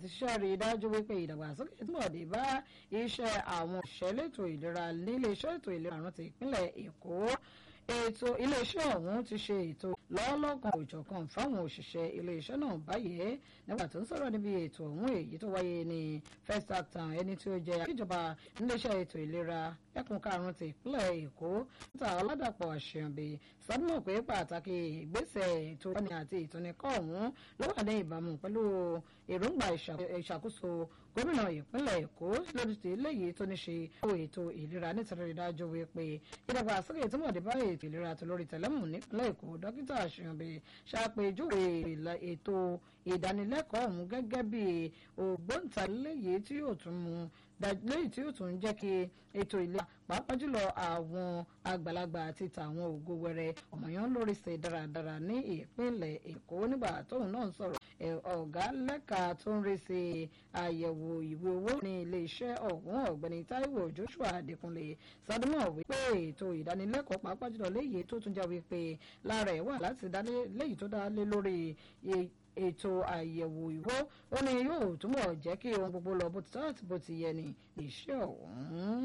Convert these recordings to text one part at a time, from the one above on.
àti ṣiṣẹ́ rí i dájú wípé ìdàgbàsókè túbọ̀ dé bá iṣẹ́ àwọn òṣìṣẹ́ ètò ìlera nílé iṣẹ́ ètò ìlera àrùn ti ìpínlẹ̀ Èkó ètò iléeṣẹ́ ọ̀hún ti ṣe ètò lọ́lọ́kan òjọ̀kan fáwọn òṣìṣẹ́ iléeṣẹ́ náà báyìí nígbà tó ń sọ̀rọ̀ níbi ètò ọ̀hún èyí tó wáyé ní first actan ẹni tí ó jẹ́ akíjọba níléeṣẹ́ ètò ìlera ẹkùn karùn-ún ti ìpínlẹ̀ èkó níta ọ̀làdàpọ̀ àṣeyànbí sọdúnmọ̀ pé pàtàkì ìgbésẹ̀ ètò ìtọ́ni àti ìtọ́nikọ́ ọ̀hún ló wà ní ìbámu pẹ̀lú èròǹgbà ìṣàkóso gómìnà ìpínlẹ̀ èkó lórí ti eléyìí tó ní ṣe ètò ìlera nítorí dájú wípé ìdàgbàsókè tí mọ̀ọ́dé bá ètò ìlera tó lórí tẹ̀lẹ́mù nípínlẹ̀ èkó dókítà àṣeyànbí ṣàpèjúwe ètò ìdánilẹ́kọ̀ọ́ ọ̀hún gẹ́gẹ́ bí ògbóǹtarìlẹ́yìí tí yóò tún mú lẹ́yìn tí yóò tún jẹ́ kí ètò ìlera pàápàá jùlọ àwọn àgbàlagbà àti tàwọn ògo wẹrẹ ọmọọyàn lórí ṣe dáradára ní ìpínlẹ̀ èkó nígbà tóun náà ń sọ̀rọ̀ ọ̀gá lẹ́ka tó ń rí sí àyẹ̀wò ìwé owó ní iléeṣẹ́ ọ̀hún ọ̀gbẹ́ni Táíwò Joshua Adékúnlé sọdúnmọ̀ wípé ètò ìdánilẹ́kọ̀ọ́ pàápàá jùlọ léyìí tó tún jẹ́ wípé lára ẹ̀ wà láti dálé léyìí tó dá lé lórí ètò àyẹ̀wò ìwó ó ní yóò túbọ̀ jẹ́ kí ohun gbogbo lọ bó ti tọ́ àti bó ti yẹ ní iṣẹ́ ọ̀hún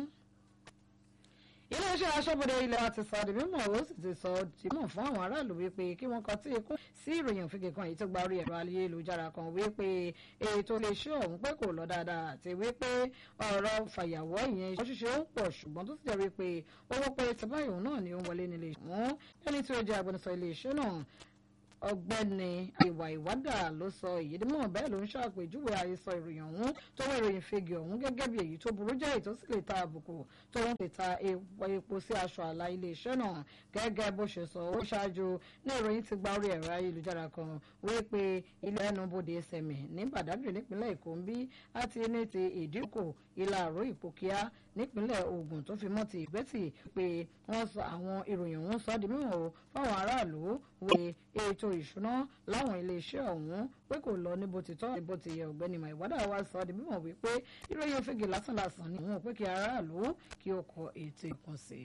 iléeṣẹ́ aṣọ́bodè ilẹ̀ wa ti sọ di mímọ̀ ó sì ti sọ di mọ̀ fún àwọn aráàlú wípé kí wọ́n kọ tí ikú sí ìròyìn òfìgè kan èyí tó gba orí ẹ̀rọ ayélujára kan wípé ètò iléeṣẹ́ ọ̀hún pé kò lọ dáadáa àti wípé ọ̀rọ̀ fàyàwọ́ ìyẹn iṣẹ́ ṣíṣe ń pọ̀ ṣùgbọ́n tó sì jẹ́ wípé owó pé tẹ́báyìí òun náà ni ó ń wọlé nílé ìṣẹ́ ẹni tí ó jẹ́ agbẹnusọ iléeṣẹ́ náà ọ̀gbẹ́ni ìwà ìwádà ló sọ èyí dímọ bẹ́ẹ̀ ló ń ṣàpèjúwe àhesọ ìròyìn ọ̀hún tó wọ ìròyìn fegi ọ̀hún gẹ́gẹ́ bí èyí tó burú jáì tó sì lè ta àbùkù tó ń lè ta epo sí aṣọ àlà iléeṣẹ́ náà gẹ́gẹ́ bó ṣe sọ ó ṣáájú ní ìròyìn ti gba orí ẹ̀rọ ayélujára kan wípé ilé ẹnubodè sẹmẹ ní Badagry nípínlẹ̀ Èkó ń bí àti ní ti ìdínkù ìlà àrò ìpòkíà nípínlẹ̀ Ògùn tó fi mọ́ ti ìgbẹ́tì pé wọ́n sọ àwọn ìròyìn ọ̀hún sọ di mímọ̀ o fáwọn aráàlú wé ètò ìṣúná láwọn iléeṣẹ́ ọ̀hún pé kò lọ ní bó ti tọ́ ní bó ti yẹ ọ̀gbẹ́ni Maiwada wa sọ di mímọ̀ wípé ìròyìn òfegè lásánlàsàn ni òun pé kí aráàlú kí ó kọ ètò ìkànsì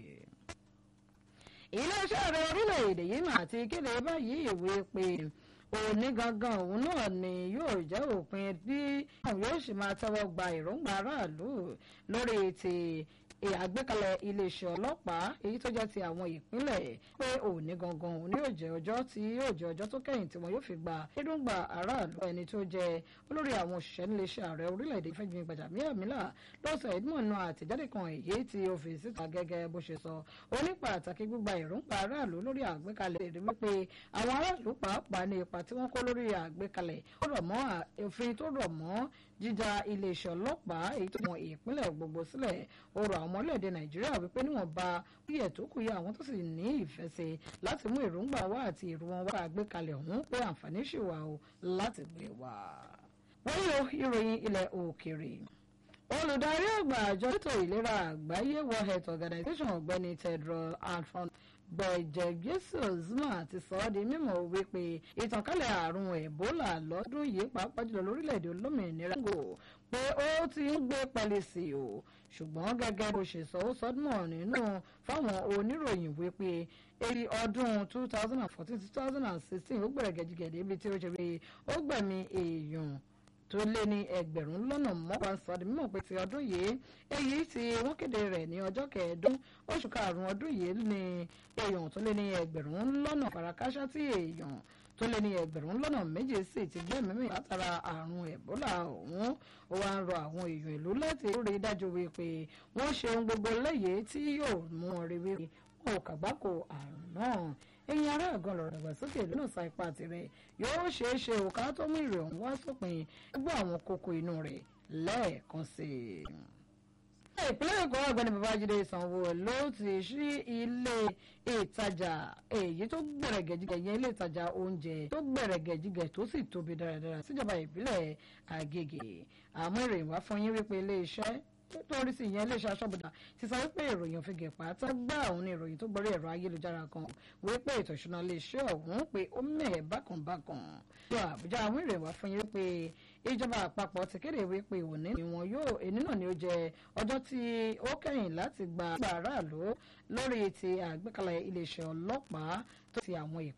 iléeṣẹ́ ààrẹ orílẹ̀-èdè yìí mà ti kéde báyìí ìwé pé òní gangan òun náà ni yóò jẹ́ òpin bí àwọn yóò sì máa tẹ́wọ́ gba èròǹgbà aráàlú lórí ti àgbékalẹ̀ iléeṣẹ́ ọlọ́pàá èyí tó jẹ́ ti àwọn ìpínlẹ̀ pé òní gangan òní yóò jẹ́ ọjọ́ tí yóò jẹ́ ọjọ́ tó kẹ́yìn tí wọ́n yóò fi gba èròǹgbà aráàlú ẹni tó jẹ́ olórí àwọn òṣìṣẹ́ níléeṣẹ́ ààrẹ orílẹ̀-èdè Fẹ́mi Gbàjàbíàmílà lọ́sọ̀ ẹ̀dínmọ̀nù àtẹ̀jáde kan èyí tí ó fi síta gẹ́gẹ́ bó ṣe sọ ó ní pàtàkì gbígba èròǹgbà aráàlú lórí àgbékalẹ̀ èrè wípé àwọn aráàlú pàápàá ní ipa tí wọ́n kó lórí àgbékalẹ̀ ó rọ̀ mọ́ òfin tó rọ̀ mọ́ jíjà iléeṣẹ́ ọlọ́pàá èyí tó mọ ìpínlẹ̀ gbogbo sílẹ̀ ó rọ̀ àwọn ọmọlẹ́ẹ̀dẹ̀ Nàìjíríà wípé níwọ̀nba wíyẹ̀ tó kù yẹ àwọn tó sì ní ìfẹ́ ṣe láti mú èròǹgbà wá àti èrò wọn wá àgbékalẹ̀ ọ̀hún pé àǹfààní ṣì wà o láti gbé wá. wọ́n yọ ìròyìn ilẹ̀ òkèèrè olùdarí àgbà àjọ ètò ìlera àgbáyé World Health Organization ọ̀gbẹ́ni Tedros Adhanom Ghebreyesus mà ti sọ ọ́ di mímọ̀ wípé ìtànkálẹ̀ àrùn Ebola lọ́dún yìí pàápàá jùlọ lórílẹ̀‐èdè olómìnira Congo pé ó ti ń gbé pẹ́lẹ́ sí i o ṣùgbọ́n gẹ́gẹ́ bó ṣe sọ ó sọdúnmọ̀ nínú fáwọn oníròyìn wípé èyí ọdún 2014-2016 ó gbẹ̀rẹ̀ gẹ̀jigẹ̀dẹ̀ ibi tí ó ṣe pé ó gbẹ̀mí èèyàn tó lé ní ẹgbẹ̀rún lọ́nà mọ́wàá sọdí mímọ̀ pé ti ọdún yìí èyí tí wọ́n kéde rẹ̀ ní ọjọ́ kẹẹ̀ẹ́dún oṣù karùn-ún ọdún yìí ní èèyàn tó lé ní ẹgbẹ̀rún lọ́nà farakásá tí èèyàn tó lé ní ẹgbẹ̀rún lọ́nà méje sì ti gbẹ́mìí látara àrùn ẹ̀bólà ọ̀hún ó wá ń rọ àwọn èèyàn ìlú láti rí dájú wípé wọ́n ṣe ohun gbogbo lẹ́yìn tí yóò mú wọn rí wípé wọn ò kàgbákò àrùn náà ẹ̀yin ará àgàn lọ̀rọ̀ ìdàgbàsókè ìlú náà sa ipá tirẹ̀ yóò ṣeé ṣe òkà tó mú ìrẹ̀ ọ̀hún wá sópin gbọ́ àwọn kókó inú rẹ̀ lẹ́ẹ̀kan sí i. ìpínlẹ̀ èkó ọ̀gbẹ́ni babájídé sanwó-olú ti ṣí ilé ìtajà èyí tó gbẹ̀rẹ̀gẹ̀jigẹ̀ yẹn ilé ìtajà oúnjẹ tó gbẹ̀rẹ̀gẹ̀jigẹ̀ tó sì tóbi dáradára síjọba ìbílẹ̀ àgègè àmọ́ ìròyìn wá fún yín wípé ilé iṣẹ́ nítorí sí ìyẹn iléeṣẹ́ aṣọ́bodà ti sọ wípé ìròyìn òfìgè pátá gbá òun ní ìròyìn tó gbọ́rí ẹ̀rọ ayélujára kan wípé ètò ìṣúná iléeṣẹ́ ọ̀hún pé ó mẹ́ẹ̀ bákànbákàn lọ àbújá àwọn ìròyìn wá fún yín wípé ìjọba àpapọ̀ ti kéde wípé òní ni wọn yóò èní náà ni ó jẹ ọjọ́ tí ó kẹ́yìn láti gba aráàlú lórí ti àgbékalẹ̀ iléeṣẹ́ ọlọ́pàá tó ti àwọn ìpínlẹ̀